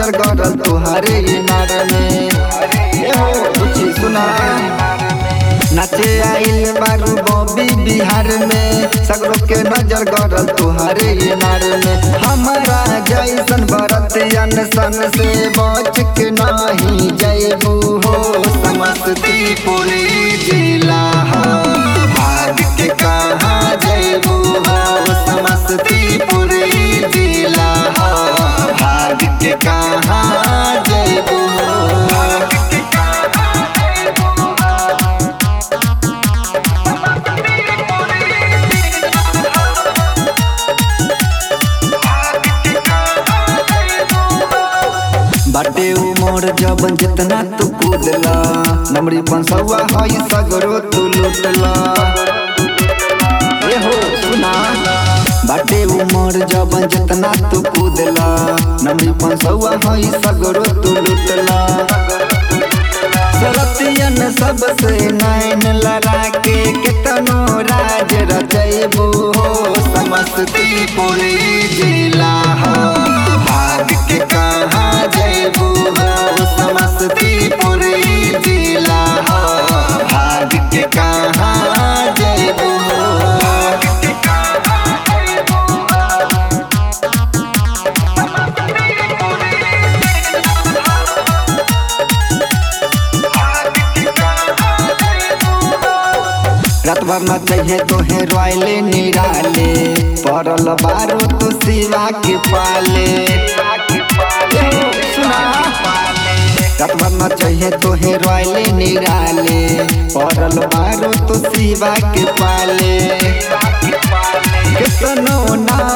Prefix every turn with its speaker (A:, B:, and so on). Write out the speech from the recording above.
A: नजर गड़ल तुहरे इनार में ए हो कुछ सुना नाचे आइल बारू बॉबी बिहार में सगरो के नजर गड़ल तुहरे इनार में हमारा जैसन बरतियन सन से बच के नाही जैबू हो समस्तीपुर जिला हो भाग के कहाँ जैबू हो समस्तीपुर जिला हो भाग के कहाँ जैबू बाटे उमर जबन जितना तू कूदला नमरी पंसवा हई सगरो तू लुटला ए हो सुना बाटे उमर जबन जितना तू कूदला नमरी पंसवा हई सगरो तू लुटला सरतियन सबसे नैन लड़ा के कितनो राज रचैबू हो समस्तीपुर जिला हो भाग के कहाँ जैबू हो समस्तीपुर जिला हो भाग के कहाँ जैबू रात भर न चाहिए तोहे रोयले निराले पड़ल बारो तो शिवा के पाले सुना रात भर न चाहिए तोहे रोयले निराले पड़ल बारो तो शिवा के पाले कितनो ना